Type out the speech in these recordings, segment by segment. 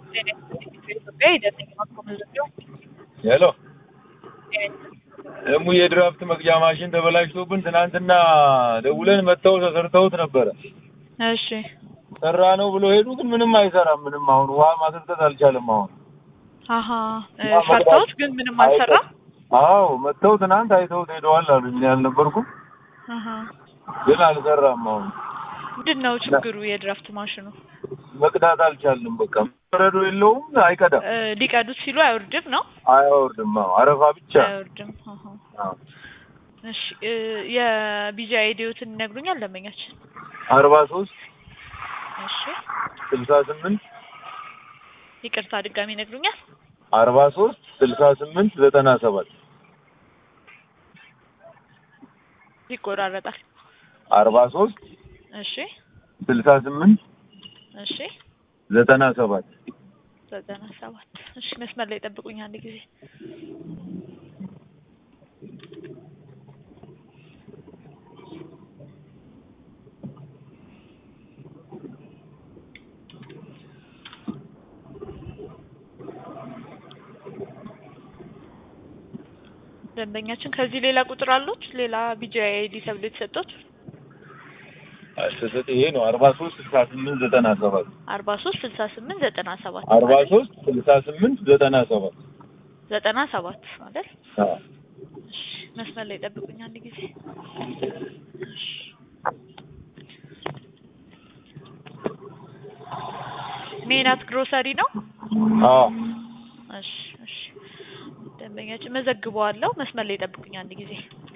በኢትዮጵያ የደረሰኝ ማስኮመዘገብ ሄሎ ደግሞ የድራፍት መቅጃ ማሽን ተበላሽቶብን ትናንትና ደውለን መጥተው ተሰርተውት ነበረ። እሺ ሰራ ነው ብሎ ሄዱ፣ ግን ምንም አይሰራም። ምንም አሁን ውሃ ማስርጠት አልቻለም። አሁን አሀ ሰርተውት ግን ምንም አልሰራም። አዎ መጥተው ትናንት አይተውት ሄደዋል አሉ። እኔ አልነበርኩም፣ አሀ ግን አልሰራም። አሁን ምንድን ነው ችግሩ? የድራፍት ማሽኑ መቅዳት አልቻልንም። በቃ በረዶ የለውም፣ አይቀዳም፣ እ ሊቀዱት ሲሉ አይወርድም ነው አያወርድም። አዎ አረፋ ብቻ። አይወርድም። አሀ አዎ እሺ እ የቢጂ አይዲዮትን ይነግሩኛል ደንበኛችን? አርባ ሶስት እሺ ስልሳ ስምንት ይቅርታ ድጋሚ ይነግሩኛል? አርባ ሶስት ስልሳ ስምንት ዘጠና ሰባት ይቆራረጣል። አርባ ሶስት እሺ ስልሳ ስምንት እሺ ዘጠና ሰባት ዘጠና ሰባት እሺ መስመር ላይ ጠብቁኝ አንድ ጊዜ ደንበኛችን ከዚህ ሌላ ቁጥር አሉት ሌላ ቢጂ አይዲ ተብሎ የተሰጡት አስተሰጥ ይሄ ነው አርባ ሶስት ስልሳ ስምንት ዘጠና ሰባት አርባ ሶስት ስልሳ ስምንት ዘጠና ሰባት አርባ ሶስት ስልሳ ስምንት ዘጠና ሰባት ዘጠና ሰባት አይደል? አዎ እሺ መስመር ላይ ጠብቁኝ አንድ ጊዜ እሺ ሜናት ግሮሰሪ ነው። አዎ እሺ እሺ ደንበኛችን መዘግበዋለሁ። መስመር ላይ ጠብቁኝ አንድ ጊዜ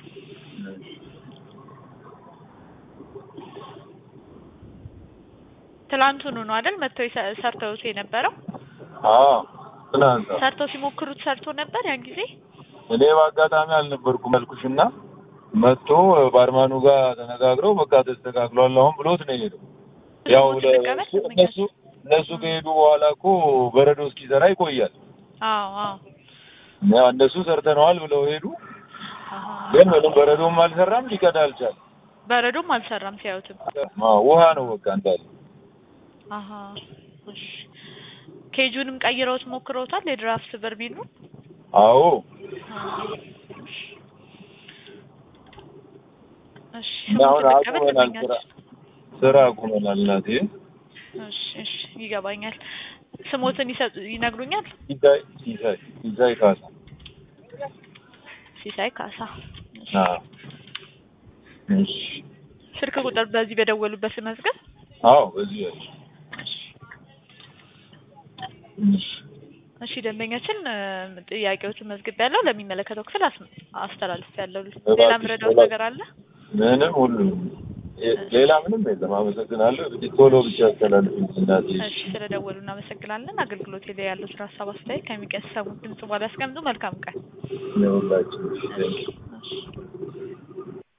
ትላንቱኑ ነው አይደል? መጥተው ይሰ- ሰርተውት የነበረው አዎ ትናንት ሰርተው ሲሞክሩት ሰርቶ ነበር ያን ጊዜ። እኔ በአጋጣሚ አልነበርኩም ያልኩሽና መጥቶ ባርማኑ ጋር ተነጋግረው በቃ ተስተካክሏል አሁን ብሎት ነው የሄደው። ያው ስሙን ልቀበል? ለእሱ እነሱ እነሱ ከሄዱ በኋላ እኮ በረዶ እስኪሰራ ይቆያል። አዎ አዎ ያው እነሱ ሰርተነዋል ብለው ሄዱ፣ አሀ። ግን ምንም በረዶም አልሰራም፣ ሊቀዳ አልቻለም። በረዶም አልሰራም ሲያዩትም። አዎ ውሃ ነው በቃ እንዳለ። አሀ እሺ ኬጁንም ቀይረውት ሞክረውታል የድራፍት በርሜሉ አዎ እሺ እና አሁን ስሙን ልቀበል አቁመናል፣ ስራ ደንበኛችን? ስራ አቁመናል። እናቴ እሺ እሺ ይገባኛል። ስሞትን ይሰጡ ይነግሩኛል? ሲሳይ ሲሳይ ሲሳይ ካሳ ሲሳይ ካሳ። እሺ። አዎ እሺ ስልክ ቁጥር በዚህ በደወሉበት መዝገብ። አዎ በዚህ ያለ እሺ እሺ ደንበኛችን እ፣ ጥያቄዎችን መዝግብ ያለው ለሚመለከተው ክፍል አስ- አስተላልፍ ያለው ሌላ እባክሽ፣ ምረዳውት እባክሽ። ነገር አለ? ምንም ሁሉም የ- ሌላ ምንም የለም። አመሰግናለሁ። እንግዲህ ቶሎ ብቻ አስተላልፍልኝ እናቴ። እሺ ስለደወሉ እናመሰግናለን። አገልግሎት ላይ ያለው ስራ ሀሳብ አስተያየት ከሚቀሰሙት ድምጽ በኋላ ያስቀምጡ። መልካም ቀን። ለሁላችን እሺ፣ ቴንኪው። እሺ